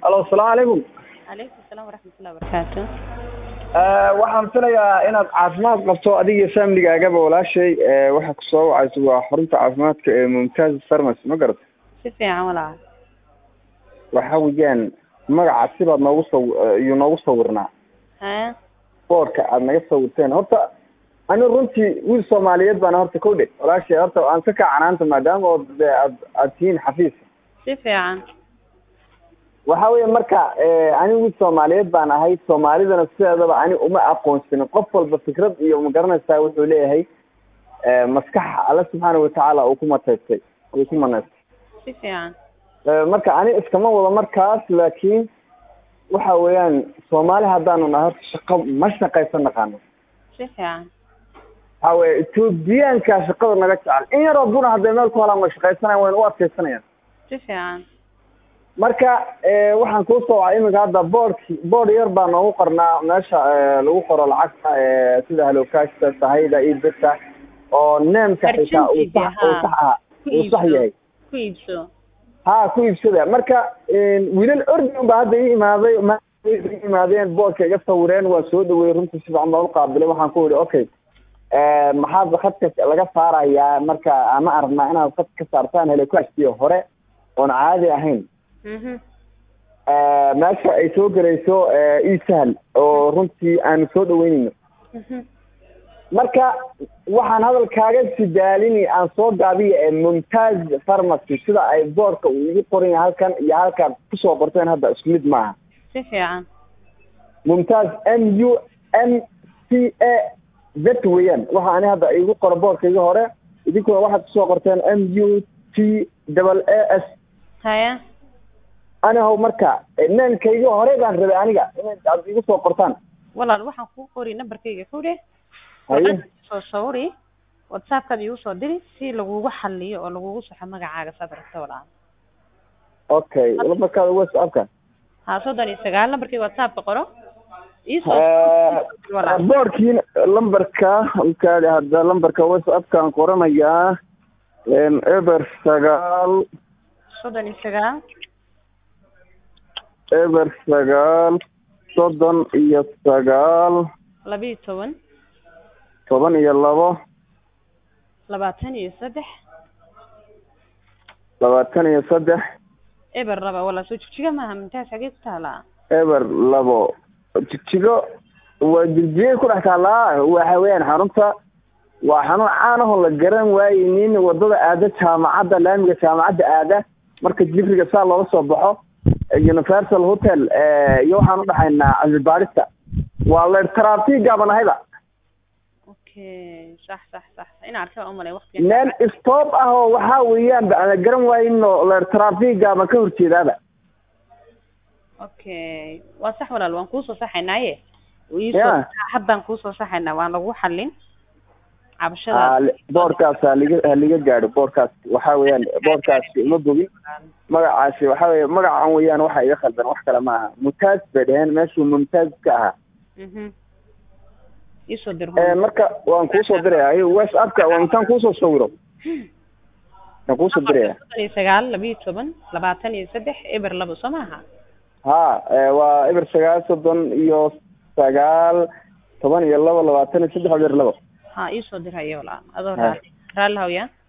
alo asalaamu calaykum calaykum asalaam waraxmatullahi wabarakaatu waxaan filayaa inaad caafimaad qabto adiga iyo familigaagaba walaashay waxa kusoo wacayso waa xarunta caafimaadka ee mumtaz pharmacy ma garata si fiican walaal waxa weeyaan magaca sibaad noogu saw iyuu noogu sawirnaa hee boorka aad naga sawirteen horta ani runtii wiil soomaaliyeed baana horta kow dhe walaashay horta aan ka kaacanaanta maadaama oo de aad aad tihiin xafiis si fiican waxa weeye marka ani wiil soomaaliyeed baan ahay soomaalidana sideedaba ani uma aqoonsanin qof walba fikrad iyo magaranaysaa wuxuu leeyahay maskax alle subxaana watacaala uu ku mataystay uu ku manaystay si fiican marka ani iskama wado markaas laakiin waxa weeyaan soomaali haddaanu nahay horta shaqo ma shaqaysan naqaano si fiican waxa weye etoobiyaanka shaqada naga jecel in yaroo buna hadday meel ku helaan way shaqaysanayan wayna u adkaysanayaan si fiican marka waxaan kuu soo wacay iminka hadda boordki boord yar baa noogu qornaa meesha lagu qoro lacagta sida halokashta sahayda iyo beta oo neemka xitaa uu sax uu sax aha uu sax yahay ku iibso ha ku iibsada marka wiilal ordiun ba hadda ii imaaday ma ii imaadeen boorka iga sawireen waa soo dhaweeyey runtii si fiican baan uqaabilay waxaan ku yihi okay maxaad khadka laga saarayaa marka ama aragnaa inaad khad ka saartaan helokashtii hore oon caadi ahayn meesha ay soo gelayso esahal oo runtii aanu soo dhaweyneyno marka waxaan hadalkaaga sidaalini aan soo gaabiya mumtaz pharmacy sida ay boorka uu igu qoran yahay halkan iyo halkaad kusoo qorteen hadda isku mid maaha si fiican mumtaz m u m c a z weeyaan waxa ani hadda igu qoro boorkayga hore idinkuna waxaad kusoo qorteen m u t double a s haya ani how marka neenkayga hore baan rabay aniga inay aad igu soo qortaan walaal waxaan kuu qori nambarkayga ku dheh haye soo sawiri whatsappkaad iigu soo diri si lagugu xaliyo oo lagugu saxo magacaaga saad rabta walaal okay lambarkaada whatsappka ha soddon iyo sagaal nambarkayga whatsappka qoro iisoo walaal boorkii lambarka mkaadi hadda lambarka whatsappkaan qoranayaa eber sagaal soddon iyo sagaal eber sagaal soddon iyo sagaal labiyo toban toban iyo labo labaatan iyo saddex labaatan iyo saddex eber laba walaal soo jigjiga maaha mumtaas xagee ku taalaa eber labo jigjigo waa jigjigay ku dhex taallaa waxa weeyaan xarunta waa xanuun caan ahoo la garan waayeynin wadada aada jaamacadda laamiga jaamacadda aada marka jifriga saa looga soo baxo universal hotel iyo waxaan udhaxaynaa cilmibaarista waa leer trafigaaban ahayba okay sax sax sax in arkaa umalay waqtiga meel stop ah oo waxaa weeyaan ba ana garan waayino leer trafigaaba ka horjeedaaba okay waa sax walaal waan kuusoo saxaynaaye Ya. iisoo haddaan kuusoo saxaynaa waan lagu xalin cabashada boorkaas haliga haliga gaadho boorkaas waxaa weeyaan boorkaasi uma bogin magacaasi waxa weye magacan weeyaan waxa iga khaldan wax kale ma aha mumtaaz bay dheheen meeshuu mumtaaz ka ahaa mhm iisoo dir marka waan kuusoo diraya whatsappka waa intaan kuusoo sawiro waan kuusoo diraya soddon iyo sagaal labiyo toban labaatan iyo saddex eber labo soo maaha ha waa eber sagaal soddon iyo sagaal toban iyo labo labaatan iyo saddex eber labo ha iisoo dir hayo walaal adoo Ha. raali raalli hawya